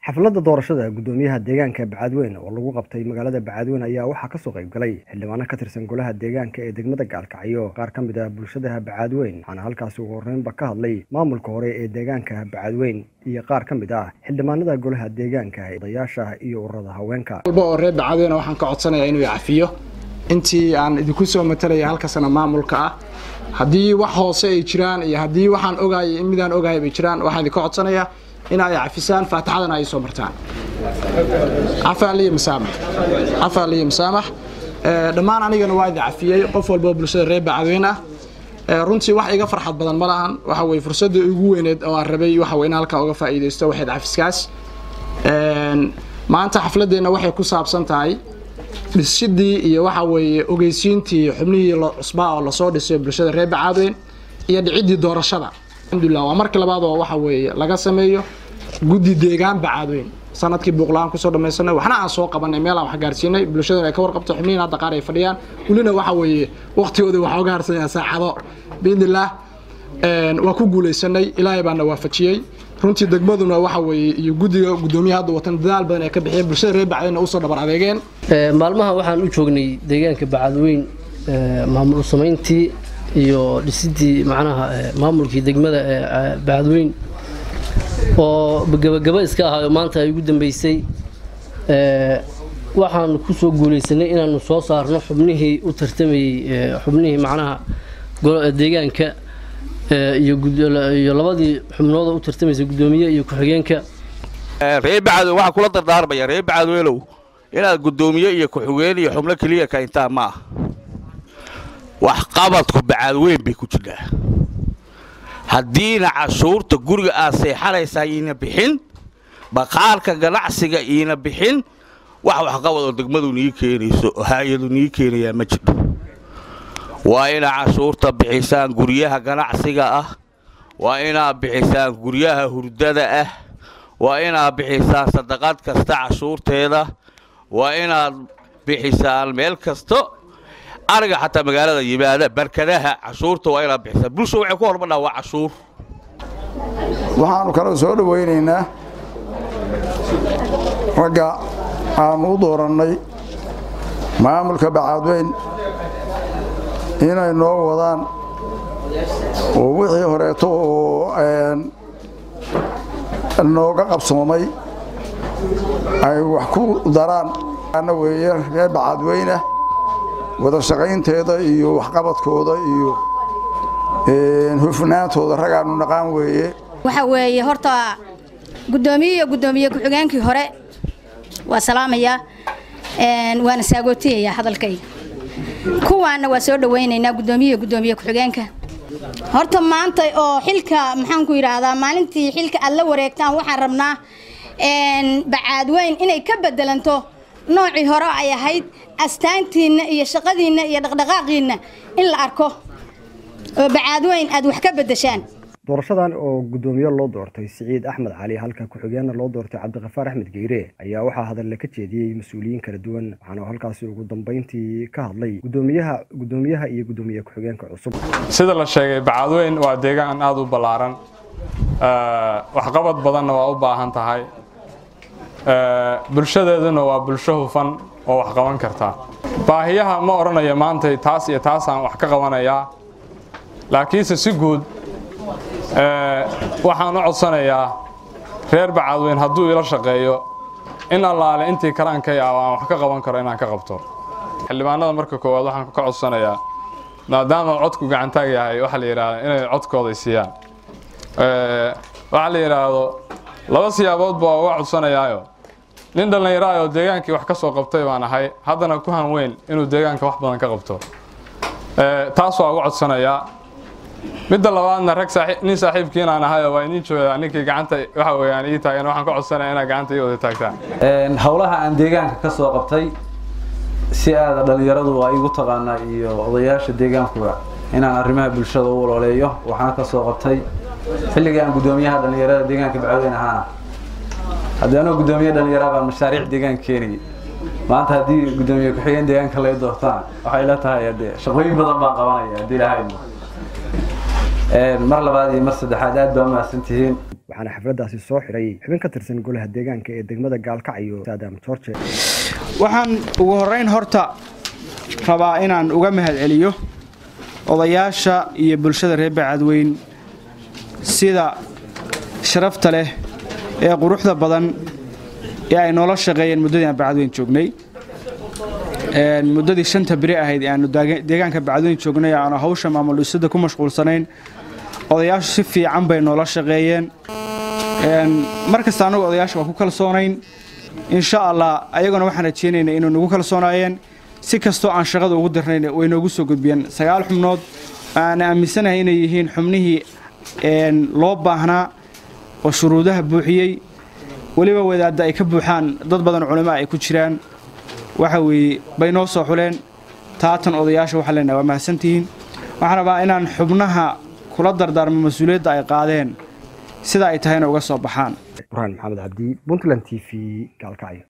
xafladda doorashada guddoomiyaha deegaanka bacadweyne oo lagu qabtay magaalada bacadweyne ayaa waxaa kasoo qayb galay xildhibaano ka tirsan golaha deegaanka ee degmada gaalkacyo qaar ka mid ah bulshadaha bacadweyn waxaana halkaasi ugu horreynba ka hadlay maamulka hore ee deegaanka bacadweyn iyo qaar ka mid ah xildhibaanada golaha deegaanka odayaasha iyo ururada haweenka walba oo reer bacadweyne waxaan ka codsanayaa inuu cafiyo intii aan idinku soo matalaya halka sana maamulka ah haddii wax hoose ay jiraan iyo haddii waxaan ogahay midaan ogahay bay jiraan waxaan idinka codsanayaa in ay cafisaan faatixadana ay soo martaan cafaan liyo masaamax cafaan liyo masaamax dhammaan anigana waa idin cafiyey qof walba oo bulshada reer bacadweyne ah runtii wax iga farxad badan ma lahan waxa weye fursadda ugu weyneed oo aan rabay waxa weye in halkaa uga faa'iidaysto waxayd cafiskaas maanta xafladeenna waxay ku saabsan tahay dhisidii iyo waxa weeye ogeysiintii xubnihii cusbaa oo lasoo dhisay bulshada reer bacadweyn iyo dhiciddii doorashada alxamdulilah waa markii labaad oo waxa weeye laga sameeyo guddi deegaan bacadweyn sanadkii buuqla-aan kusoo dhamaysanay waxna aan soo qabanay meelaan wax gaarsiinay bulshadana ay ka warqabto xubnihiin hadda qaar ay fadhiyaan welina waxa weeye waqtigooda waxaa uga harsanyaa saacado biidnillaah waa ku guulaysanay ilaahay baana waafajiyey runtii degmaduna waxa weeye iyo guddiga guddoomiyaha hadda watan dadaal badan ay ka bixiyeen bulshada reer bacadweyna usoo dhabar adeegeen maalmaha waxaan u joognay deegaanka bacadweyn maamul samayntii iyo dhisidii macnaha maamulkii degmada ee bacadweyn oo gabagaba iska ahaayo maanta ay ugu dambeysay waxaan ku soo guulaysanay inaanu soo saarno xubnihii u tartamayey xubnihii macnaha deegaanka iyo labadii xubnooda u tartamaysay guddoomiye iyo ku-xigeenka reer bacadweyn waxaa kula dardaarmaya reer bacadweynow inaad guddoomiye iyo ku-xigeen iyo xubno keliya ka intaan ma ah waxqabadku bacadweyn bay ku jirtaa haddiina cashuurta guriga aad seexanaysaa iina bixin baqaalka ganacsiga iina bixin wax waxqabad oo degmadu nii keenayso oo hay-adu nii keenayaa ma jiro waa inaad cashuurta bixisaan guryaha ganacsiga ah waa inaad bixisaan guryaha hurdada ah waa inaad bixisaan sadaqad kasta cashuurteeda waa inaad bixisaan meel kasto ariga xataa magaalada yimaada barkadaha cashuurta waa inaad bixisaan bulsha waxay ku hormadhaa waa cashuur waxaannu kala soo dhowaynaynaa ragga aannu u doorannay maamulka bacadweyn inay noo wadaan oo wixii horeeto oo nooga qabsoomay ay wax ku daraan ana weeye reer bacadweyne wada shaqaynteeda iyo waxqabadkooda iyo hufnaantooda ragaannu naqaan weeye waxa weeye horta guddoomiye iyo guddoomiye ku-xigeenkii hore waa salaamayaa waana saagootiyayaa hadalkayga kuwaanna waa soo dhawaynaynaa guddoomiye iyo guddoomiye ku-xigeenka horta maanta oo xilka maxaanku yidhaahdaa maalintii xilka aad la wareegtaan waxaan rabnaa bacaadweyn inay ka bedelanto noocii hore ay ahayd astaantiinna iyo shaqadiinna iyo dhaqdhaqaaqiinna in la arko oo bacaadweyn aad wax ka bedeshaan doorashadan oo guddoomiye loo doortay siciid axmed cali halka ku-xigeenna loo doortay cabdiqafaar axmed geyre ayaa waxaa hadalle ka jeediyey mas-uuliyiin kala duwan waxaana halkaasi ugu dambeyntii ka hadlay gudoomiyaha guddoomiyaha iyo guddoomiye ku-xigeenka cusub sida la sheegay bacadweyn waa deegaan aada u ballaaran waxqabad badanna waa u baahan tahay bulshadeeduna waa bulsho hufan oo wax qaban karta baahiyaha ma odhanayo maanta taas iyo taasaan wax ka qabanayaa laakiinse si guud waxaan u codsanayaa reer bacadweyn hadduu ila shaqeeyo in allaale intii karaankay ah aan wax ka qaban karo inaan ka qabto xildhibaanada marka koowaad waxaan ka codsanayaa maadaama codku gacantaag yahay waxaa la yidhahda inay codkooday siiyaan waxaa la yidhaahdo laba siyaabood baa uga codsanayaayo nin dhallinyaraayoo deegaankii wax ka soo qabtay baan ahay haddana ku han weyn inuu deegaanka wax badan ka qabto taas waa uga codsanayaa midda labaadna rag nin saaxiibkiinaan ahayo waa idiin joogaa ninkii gacanta waxa weeyaan ii taagan waxaan ka codsanaya inaad gacanta ii wada taagtaan howlaha aan deegaanka ka soo qabtay si aada dhallinyaradu waa igu taqaanaa iyo odayaasha deegaankuba inaan arrimaha bulshada u ololeeyo waxaan ka soo qabtay xilligii aan guddoomiyaha dhallinyarada deegaanka bacweyn ahaana haddii anoo guddoomiye dhallinyara baan mashaariic deegaanka keenayay maanta haddii guddoomiye ku-xigeen deegaanka lay doortaan waxay la tahay de shaqooyin badan baan qabanaya haddii ilahay mar labaad iyo mar saddexaad aad baa umahadsantihiin waxaana xafladdaasi soo xidhay xubin ka tirsan golaha deegaanka ee degmada gaalkacyo saadam george waxaan ugu horrayn horta rabaa inaan uga mahad celiyo odayaasha iyo bulshada reer bacadweyn sida sharafta leh ee quruxda badan ee ay noola shaqeeyeen muddadii aan bacadweyn joognay muddadii shanta beri ahayd aanu deegaanka bacadweyn joognay aanu hawsha maamul dhisida ku mashquulsanayn odayaashu si fiican bay noola shaqeeyeen mar kasta annagu odayaasha waa ku kalsoonayn insha allah ayaguna waxaan rajeynaynaa inay nagu kalsoonaayeen si kastoo aan shaqada ugu darnayn way noogu soo gudbiyeen sagaal xubnood aan aaminsanahay inay yihiin xubnihii loo baahnaa oo shuruudaha buuxiyey weliba wadaadda ay ka buuxaan dad badan culimo ay ku jiraan waxa weeye bay noo soo xuleen taatan odayaasha waxaa leenahay waa mahadsantihiin waxaan rabaa inaan xubnaha kula dardaarmo mas-uuliyadda ay qaadeen sida ay tahayna uga soo baxaan burhaan maxamed cabdi puntland t v gaalkacyo